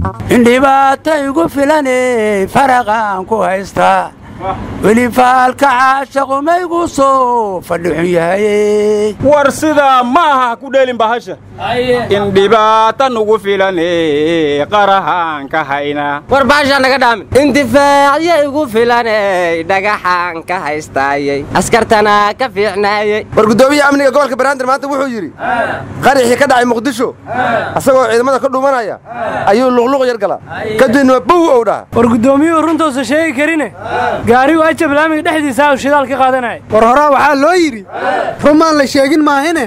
in dhibaata igu filane faraqaan ku haystaa weli faalka caashaqu maygu soo fadhixun yahay war sidaa ma aha ku dheelin bahasha in dhibaata nugu filane qarahaan ka hayna war baashaa naga dhaamin indifaacyo igu filaney dhagaxaan ka haystaayey askartana ka fiicnaayey war guddoomiyaha amniga gobolka banaadir maanta wuxuu yidhi qaraxii ka dhacay muqdisho asagoo ciidamada ka dhuumanaya ayuu luqluq yar gala kadibna bow ow dhaha war guddoomiyuhu runtuusa sheegi karine gaarigu ajab laamiga dhexdiisa u shidaal ka qaadanaya war horaa waxaa loo yidhi rumaan la sheegin maahine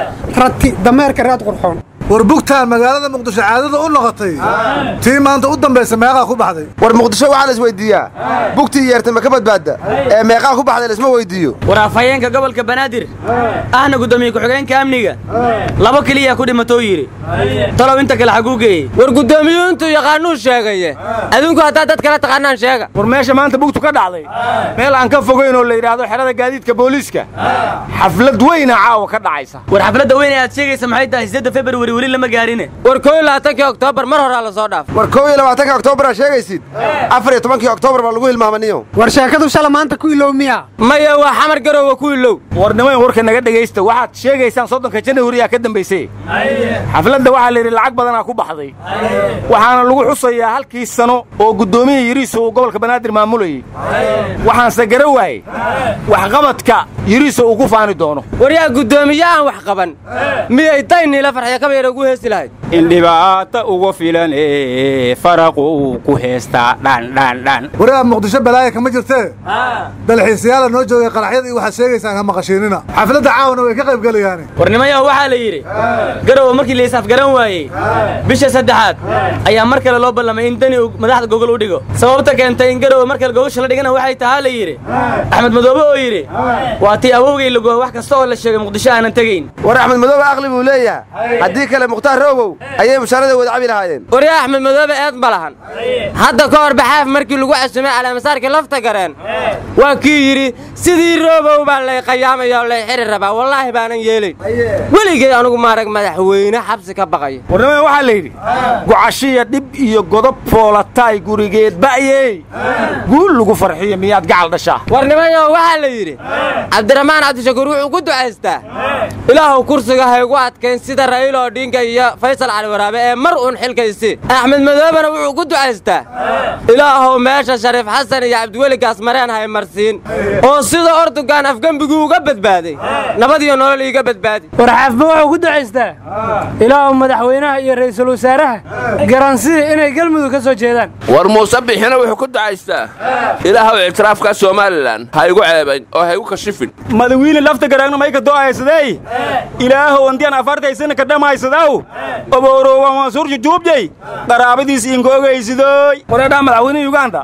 rati dameerka raad qurxoon war bugtaan magaalada muqdisho caadada u noqotay tii maanta u dambaysa meeqaa ku baxday war muqdisho waxaa la isweydiiyaa bugtii yeertay ma ka badbaadda ee meeqaa ku baxday laisma weyddiiyo war afhayeenka gobolka banaadir ahna guddoomiye ku-xigeenka amniga labo keliya ku dhimatou yidhi talow inta kale xaguu geeyey war guddoomiyuhu intuu yaqaanuu sheegaye adinku haddaa dad kala taqaanaan sheega war meesha maanta bugtu ka dhacday meel aan ka fogayn oo la yidhaahdo xerada gaadiidka booliiska xaflad weyna caawa ka dhacaysa war xafladda weyn ee aad sheegaysa maxay tahay siddeedda februari weli lama gaarine war koo iyo labaatankii oktoobar mar horaa la soo dhaaf war kow iyo labaatanka oktoobaraa sheegaysid afar iyo tobankii oktoobar baa lagu hilmaamaniyo war sheekadu shala maanta ku ilow miya maya waa xamar garoowa ku ilow war nimayn warka naga dhegaysta waxaad sheegaysaan soddonka janahuriyaa ka dambaysay xafladda waxaa la yidhi lacag badanaa ku baxday waxaana lagu xusayaa halkii sano oo guddoomiya yiriiso uu gobolka banaadir maamulayey waxaanse gara waayey waxqabadka yiriiso uu ku faani doono war yaa guddoomiye aan wax qaban miyay dayniila farxyo kabayra ugu heesi lahayd in dhibaata ugu filane faraqu uu ku heestaa dhandhandhan waraab muqdisho balaaya kama jirtee dalxiisayaala noo joogay qaraxyada iyo waxaad sheegaysaan ha maqashiinina xafladda caawana way ka qayb gelayaane war nimayaho waxaa la yidhi garowe markii la isaafgaran waayey bisha saddexaad ayaa mar kale loo ballamay in dani uu madaxda gogol u dhigo sababta keentay in garowe mar kale gogosha la dhigana waxay tahaa la yidhi axmed madoobe oo yidhi waa tii awowgay lagoa wax kasta oo la sheegay muqdisho aanan tegayn war axmed madoobe aqli buu leeyahay haddii kale mukhtaar roobow ayay mushaarada wada cabi lahaayeen war yaa axmed madoobe eed ma lahan hadda ka hor baxaaf markii lagu casumay calaamasaarkii lafta gareen waa kii yidhi sidii roobow baa lay qayaamaya oo lay xiri rabaa wallaahi baanan yeelayn weligay anugu maarag madaxweyne xabsi ka baqaya warnimada waxaa la yidhi gucashiya dhib iyo godob foolataay gurigeed ba'yey guul lagu farxiyo miyaad gacal dhashaa warnimayo waxaa la yidhi cabdiraxmaan cabdishakuur wuxuu ku ducaystaa ilaahuw kursiga haygu adkayn sida ra'iilo odhiinka iyo faysal cali waraabe ee mar uun xilkaysi axmed madoobena wuxuu ku ducaystaa ilaahuw meesha shariif xasan iyo cabdiweli gaasmareen hay marsiin oo sida ortugan afgembiguu uga badbaaday nabad iyo nolol iiga badbaadi war xaafba wuxuu ku ducaystaa ilaahu madaxweynaha iyo ra'iisul wasaaraha garansida inay galmudug ka soo jeedaan war muuse bixina wuxuu ku ducaystaa ilaahow ictiraafka somalilan ha igu ceebayn oo ha igu kashifin madawiine lafta garaagna mayka do'aysadey ilaahow andiyan afartaysana ka dhammaysadaw obooroowan wansuur jujuubjay qaraabadiis inkoogaysidooy wareedhaa madaxweyne yuganda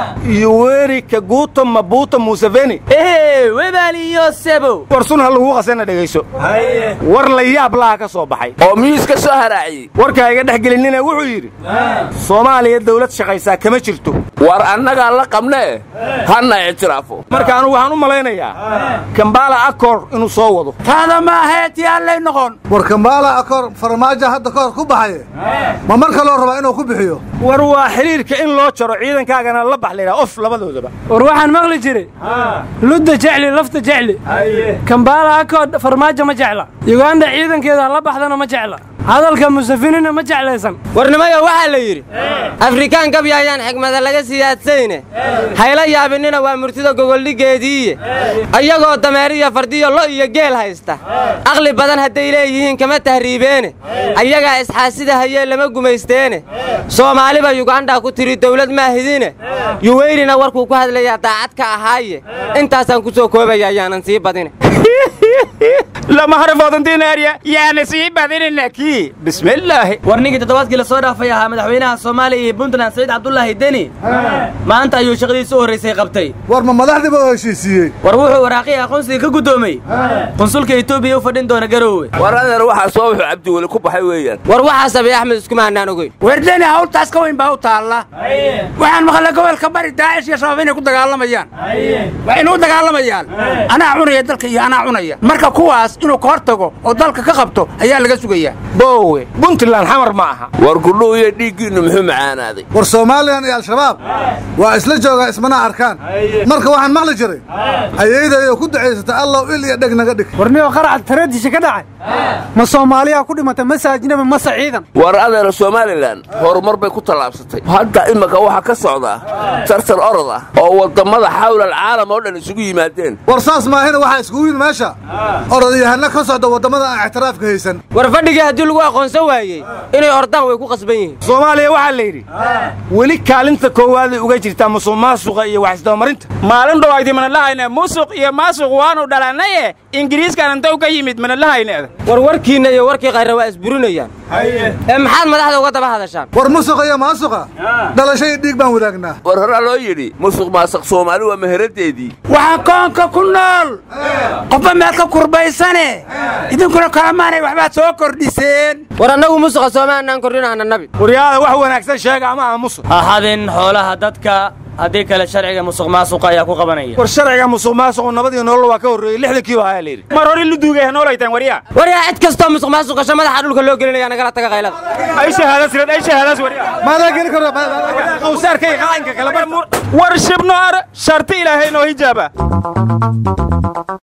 yoweri kaguuto mabuuto museveni ehe webaaliyo sebow war sun ha laguu qasana dhegayso war la yaab laha ka soo baxay oo miyuus ka soo haraaciyey warkaa iga dhex gelinina wuxuu yidhi soomaaliya dawlad shaqaysaa kama jirto war annagaa la qabnee hanna ictiraafo marka anugu waxaan u malaynayaa kambala akor inuu soo wado taada ma ahayd yaallay noqon war kambaala akor farmaajo hadda ka hor ku baxaye ma mar kaloo rabaa inuu ku bixiyo war waa xidhiirka in loo jaro ciidankaagana la bax laydhaha of labadoodaba war waxaan maqli jiray ludda jecli lafta jecli kambaala akood farmaajo ma jecla yuganda ciidankeeda la baxdana ma jecla hadalka musafinina ma jeclaysan warnimayo waxaa la yidhi afrikaan gabya ayaan xigmada laga siyaadsayne hayla yaabinina waa murtida gogoldhiggeediiye ayagoo dameeriyo fardiyo lo iyo geel haysta aqli badan hadday leeyihiin kama tahriibeene ayagaa isxaasida hayee lama gumaysteene soomaaliba yugandha ku tiri dawlad maahidine yuweyrina warkuu ku hadlayaa daacad ka ahaaye intaasaan ku soo koobaya ayaanan sii badine lama harafoodantiinaarya yaana sii badinina kii bismillaahi war ninkii toddobaadkii la soo dhaafay ahaa madaxweynaha soomaaliya iyo puntland saciid cabdulaahi deni maanta ayuu shaqadiisa u horraysay qabtay war ma madaxdiiba oo heshiisiiyey war wuxuu waraaqii aqoonsiga ka guddoomay qunsulka etoobiya u fadhin doona garoowe war adeer waxaa soo wuxuu cabdiweli ku baxay weeyaan war waxaas abiy axmed iskuma hannaan ogeyn werdeni hawltaas ka weyn baa u taalla waxaan maqlay gobolka bari daacish iyo shabaab inay ku dagaalamayaan waa inuu dagaalamayaan anaa cunaya dalka iyo anaa anaa cunaya marka kuwaas inuu ka hor tago oo dalka ka qabto ayaa laga sugayaa boowe puntland xamar ma aha war kudhuw iyo dhiiggiinnu muxuu macaanaaday war soomaaliyan iyo al-shabaab waa isla joogaa ismana arkaan marka waxaan maqli jiray ayaydayo ku ducaysata allow il iyo dheg naga dhig warniyoo qaraca tareedisha ka dhacay ma soomaaliyaa ku dhimata mase ajnabi mase ciidan war adeera somalilan horumar bay ku tallaabsatay hadda imika waxaa ka socdaa tartar orod ah oo wadammada xawlal caalam oo dhan isugu yimaadeen war saas maahina waxaa iskugu yimid meesha orodayahana ka socda waddamada aan ixtiraafka haysan war fadhigii haddii lagu aqoonsan waayey inay ordaan way ku qasban yihiin soomaaliya waxaa la yidhi weli kaalinta koowaaday uga jirtaa musuq maasuqa iyo waxisdabamarinta maalin dhowayti mana lahayne musuq iyo maasuq waanu dhalanaye ingiriiskan inta ka yimid mana lahayne war warkiinna iyo warkii khayra waa isburinayaan ee maxaad madaxda uga daba hadashaan war musuqa iyo maasuqa dhalasho iyo dhiig baan wadaagnaa war horaa loo yidhi musuq maasuq soomaali waa meheraddeedii waxaa koonka ku nool qofba meel ka kurbaysane idinkuna kalamaanay waxbaad soo kordhiseen war annagu musuqa soomaanaan kordhinaana nabi waryaada wax wanaagsan sheega ama aha musuq ha hadin xoolaha dadka haddii kale sharciga musuq maasuqa ayaa ku qabanaya war sharciga musuq maasuqu nabadii nolol waa ka horreeyey lixdankiiba ayaa la yidhi mar hore lu duugay noolaytaan waryaa waryaa cid kastoo musuq maasuqasho madaxa dhulka loo gelinaya nagala taga qaylada ay shahaadaas red ay shahaadaas waryaa maadaa geli karo qawsaarkay qaanka kala bar war shibno ar sharti ilaahay noo hijaaba